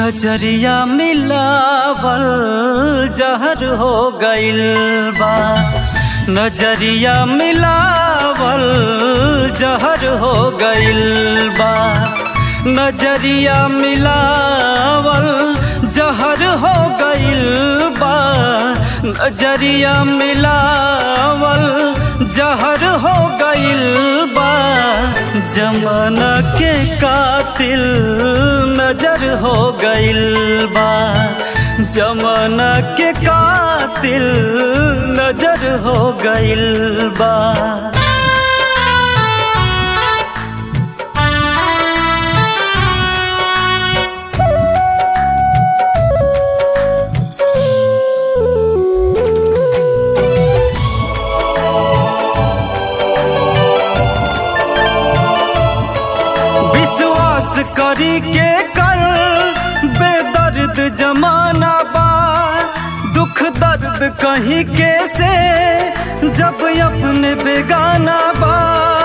नजरिया मिलावल जहर हो गइल बा नजरिया मिलावल जहर हो गइल बा नजरिया मिलावल जहर हो गइल बा नजरिया मिलावल जहर हो गइल बा जमाना के कातिल नजर हो गइल बा जमाना के कातिल नजर हो गइल बा विश्वास करी के कर बेदर्द जमाना बा दुख दर्द कहीं के से जब अपने बेगाना बा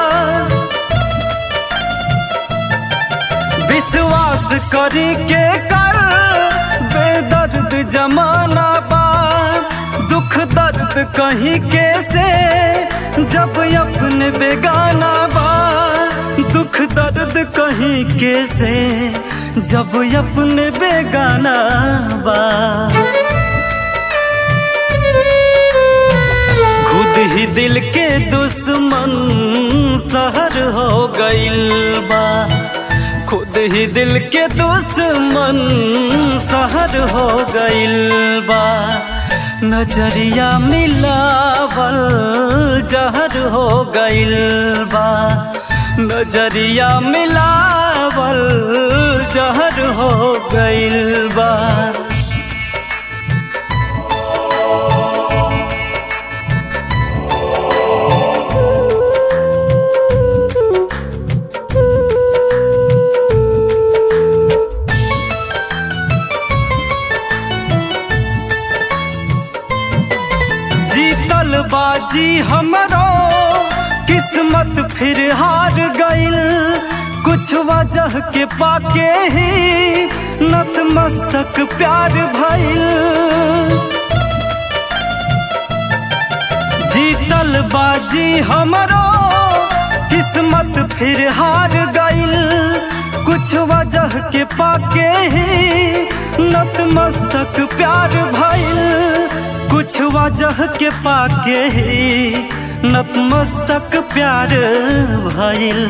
विश्वास करी के कर बेदर्द जमाना बा दुख दर्द कहीं के से जब अपने बेगाना बा दुख दर्द कहीं के से जब अपने बेगाना बा खुद ही दिल के दुश्मन सहर हो गइल बा खुद ही दिल के दुश्मन सहर हो गइल बा नजरिया मिलावल जहर हो गइल बा नजरिया मिलावल जहर हो गइल बा जीतल बाजी हमरो किस्मत फिर हार गइल कुछ वजह के पाके ही नतमस्तक प्यार भइल जीतल बाजी हमरो किस्मत फिर हार गइल कुछ वजह के पाके ही नतमस्तक प्यार भइल कुछ वजह के पाके ही नतमस्तक प्यार भइल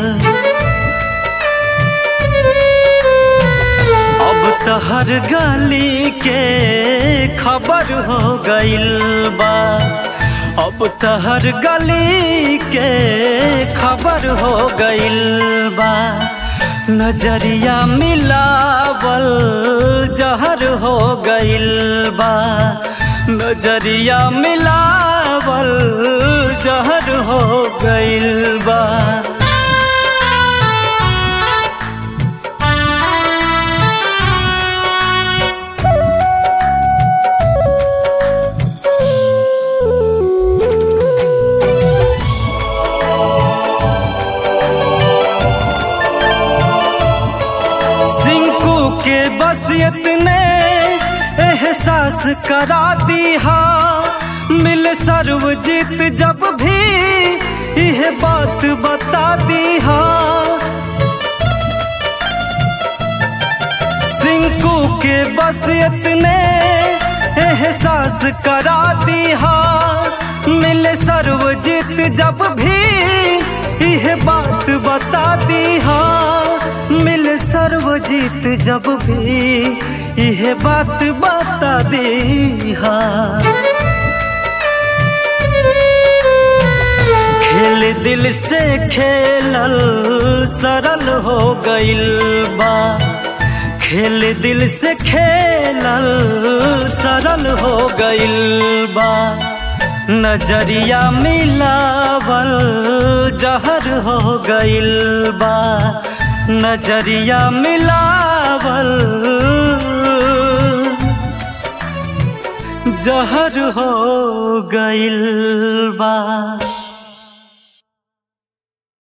अब तहर गली के खबर हो गइल बा अब तहर गली के खबर हो गइल बा नजरिया मिलावल जहर हो गइल बा नजरिया मिलावल जहर हो गइल बा सिंकू के बस इतने एहसास करा दिया मिल सर्वजीत जब भी यह बात बता दिया सिंकू के बस इतने एहसास करा दिया मिल सर्वजीत जब भी यह बात बता दिया मिल सर्वजीत जब भी यह बात बता दिया खेल दिल से खेलल सरल हो गइल बा खेल दिल से खेलल सरल हो गइल बा नजरिया मिलावल जहर हो गइल बा नजरिया मिलावल जहर हो गइल बा